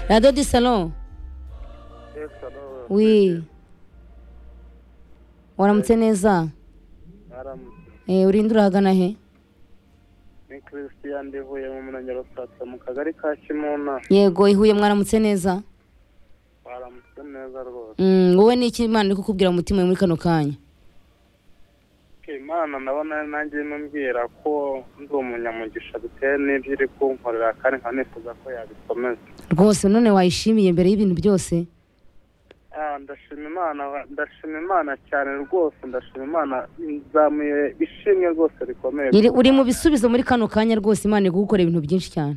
Radio du Salon wi waramutse neza Eh, urinde urahagana he ni christian ndivuye mu murenge wa rusatsa mu kagari ka kimuna yego ihuye mwaramutse neza baramutse neza rwose Mm, wowe ni iki imana iri kukubwira mu mutima wawe muri kano kanya imana ndabona nanjye imumbwira ko ndi umunyamugisha bitewe n'ibyo iri kunkorera kandi nkaba nifuza ko yabikomeza rwose none wayishimiye mbere y'ibintu byose Ah, ndashima imana ndashima imana cyane rwose ndashima imana nzamuye ishimwe rwose rikomeye Iri- uri mu bisubizo muri kano kanya rwose imana iri kugukora ibintu byinshi cyane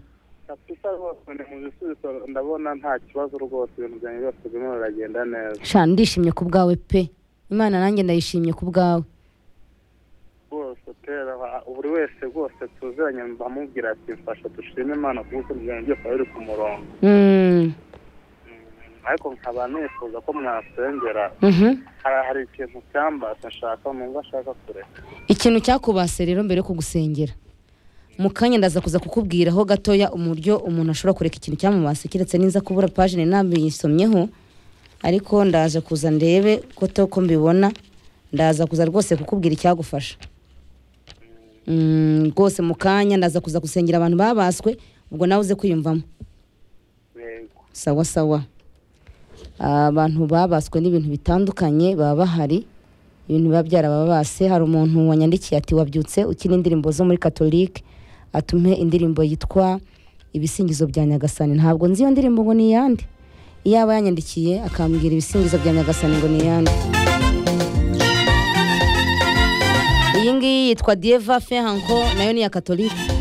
kabisa rwose ni mu bisubizo ndabona nta kibazo rwose ibintu byanjye byose birimo biragenda neza sha ndishimye ku bwawe pe imana nanjye ndayishimye ku bwawe rwose tera ba- buri wese rwose tuziranye bamubwira ati mfasha dushime imana kuko ibintu byose biba biri ku murongo Mm, Mm, ariko nkaba nifuza ko mwasengera mhm. hari hari ikintu cyambase nshaka numva ashaka kureka ikintu cyakubase rero mbere yo kugusengera mu kanya ndaza kuza kukubwiraho gatoya uburyo umuntu ashobora kureka ikintu cyamubase keretse ninza kubura pajine nabisomyeho ariko ndaje kuza ndebe ko to ko mbibona ndaza kuza rwose kukubwira icyagufasha Mm, rwose mu kanya ndaza kuza gusengera abantu babaswe ubwo nawe uze kwiyumvamo yego sawa sawa abantu babaswe n'ibintu bitandukanye baba bahari ibintu biba byarababase hari umuntu wanyandikiye ati wabyutse ukina indirimbo zo muri katolike atume indirimbo yitwa ibisingizo bya nyagasani ntabwo nzi iyo ndirimbo ngo ni iyande iyaba yanyandikiye akambwira ibisingizo bya nyagasani ngo ni iyande iyi ngiyi yitwa dieva fehanko nayo ni iya katolike